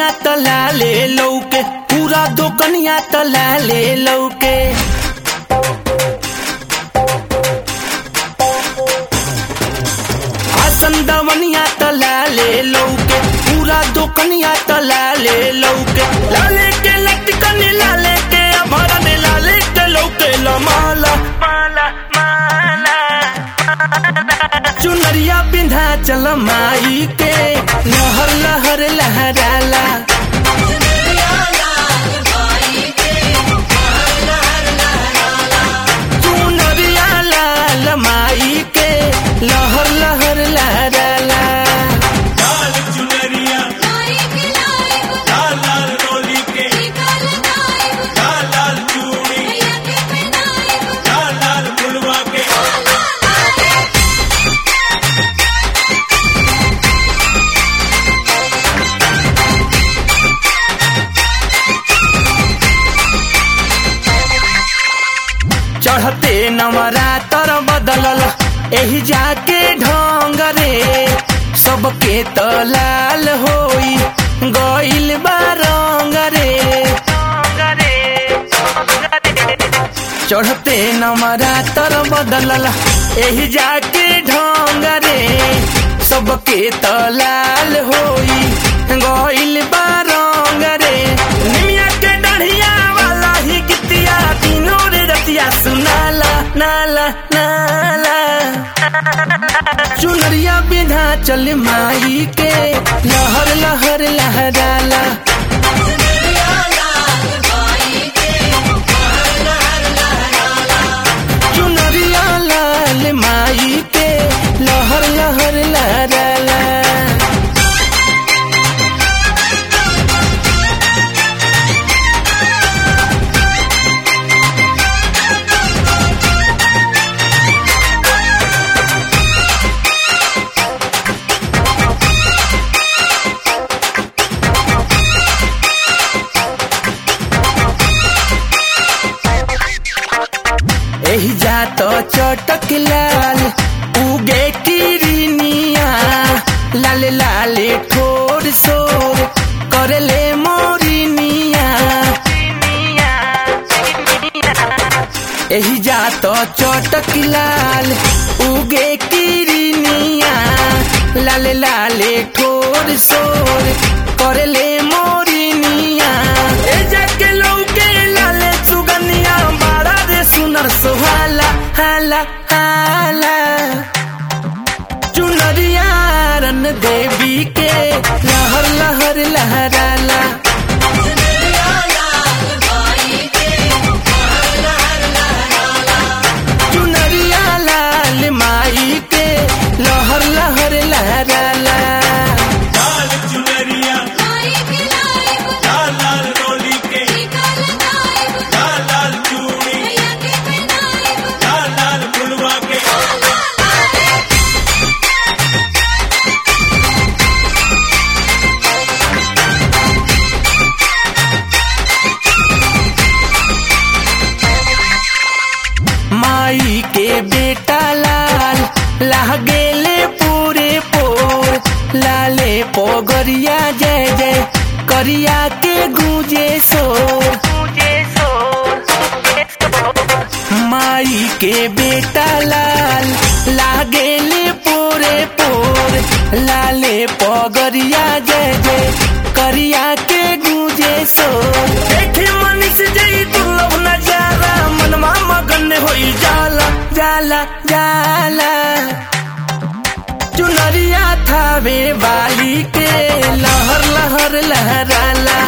तला ले लौके पूरा दोकनिया तला ले लौके आसन दवनिया तला ले लौके पूरा दोकनिया तला ले लौके लाले के लटकन लाले के अभरन लाले के लौके लमाला माला माला चुनरिया बिंधा चल माई के लहर लहर लहराला चुनरिया लाल माई के लहर लहर लहराला लाल चुनरिया लाल लाल डोली के लाल लाल चूड़ी लाल लाल फुलवा के चढ़ते नवरातर बदलल एही जाके ढंग रे सबके त लाल होई गइल बा रंग रे चढ़ते नवरातर बदलल एही जाके ढंग रे सबके त लाल होई गइल बा रंग रे निमिया के डढ़िया वाला ही गीतिया तीनों रे रतिया सुनाला नाला नाला चुनरिया बिधा चल माई के लहर लहर लहराला चुनरिया लाल माई के लहर लहर लहराला एही जात चटक लाल उगे किरनिया लाल लाल ठोर सोर करले मोरिनिया एही जात चटक लाल उगे किरनिया लाल लाल ठोर सोर करले मोरिनिया ए जाके लौके लाले चुगनिया बाड़ा रे सुनर सोहाला हाला हाला चुनरिया रन देवी के लहर लहर लहराला चुनरिया लाल माई के लहर लहर लहराला लाल चुनरिया लाल लाल डोली के लाल लाल चूड़ी लाल लाल फुलवा के माई के बेटा लाल लाह गेले पूरे पोर लाले पोगरिया जय जय करिया के गूंजे शोर माई के बेटा लाल लागेले पोरे पोर लाले पगरिया जय जय करिया के गूंजे सो देखे मनीष जई दुर्लभ नजारा मनमा मगन होई जाला जाला जाला चुनरिया थावे वाली के लहर लहर लहराला